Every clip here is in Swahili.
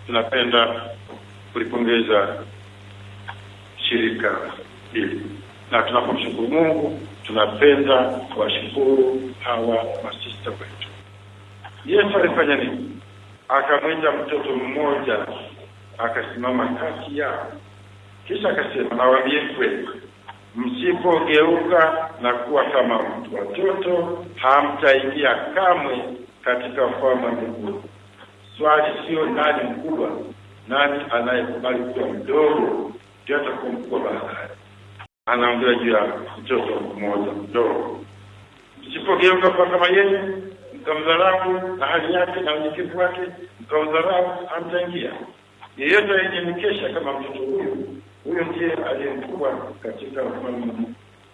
tunapenda kulipongeza shirika hili na tunapomshukuru Mungu, tunapenda kuwashukuru hawa masista wetu. Yesu alifanya nini? Akamwita mtoto mmoja akasimama kati yao, kisha akasema, nawaambie kweli, msipogeuka na kuwa kama watoto, hamtaingia kamwe katika ufalme wa mbinguni. Swali sio nani mkubwa, nani anayekubali kuwa mdogo ndio atakuwa mkubwa baadaye. Anaongea juu ya mtoto mmoja mdogo. Msipogeuka kuwa kama yeye, mkamdharau na hali yake na unyenyekevu wake, mkamdharau, hamtaingia. Yeyote aliyenyenyekesha kama mtoto huyu, huyo ndiye aliye mkubwa katika ufalme wa Mungu.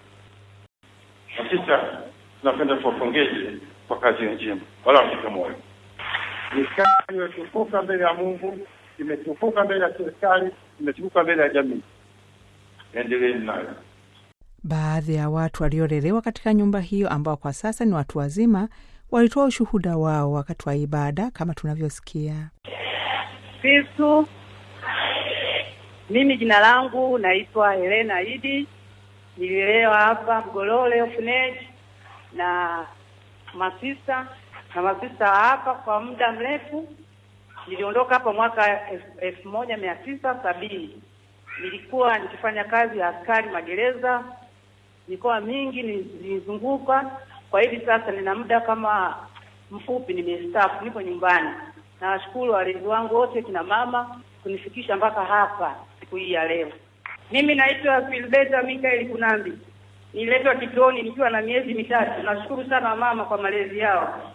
Hakika tunapenda tuwapongeze kwa kazi njema, wala mshike moyo. Ni kazi iliyotukuka mbele ya Mungu, imetukuka mbele ya serikali, imetukuka mbele ya jamii. Endeleeni nayo. Baadhi ya watu waliolelewa katika nyumba hiyo ambao kwa sasa ni watu wazima walitoa ushuhuda wao wakati wa ibada kama tunavyosikia. Kristu. Mimi jina langu naitwa Helena Idi, nililelewa hapa Mgolole Orphanage na masista na masista wa hapa kwa muda mrefu. Niliondoka hapa mwaka elfu- elfu moja mia tisa sabini. Nilikuwa nikifanya kazi ya askari magereza mikoa mingi nilizunguka. Kwa hivi sasa nina muda kama mfupi, nimestaafu, niko nyumbani. Nawashukuru walezi wangu wote, kina mama kunifikisha mpaka hapa siku hii ya leo. Mimi naitwa Filbeta Mikael Kunambi, nililetwa kituoni nikiwa na miezi mitatu. Nashukuru sana mama kwa malezi yao.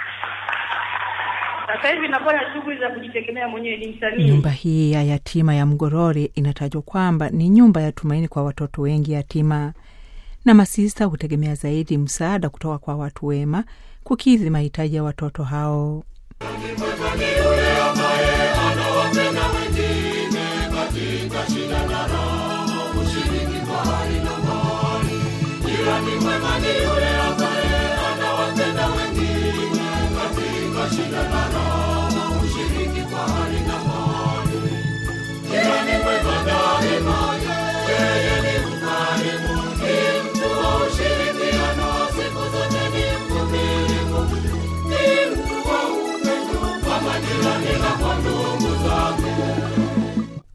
Sasa hivi nafanya shughuli za kujitegemea mwenyewe, ni msanii. Nyumba hii ya yatima ya Mgorori inatajwa kwamba ni nyumba ya tumaini kwa watoto wengi yatima, na masista hutegemea zaidi msaada kutoka kwa watu wema kukidhi mahitaji ya watoto hao. Jirani mwema daima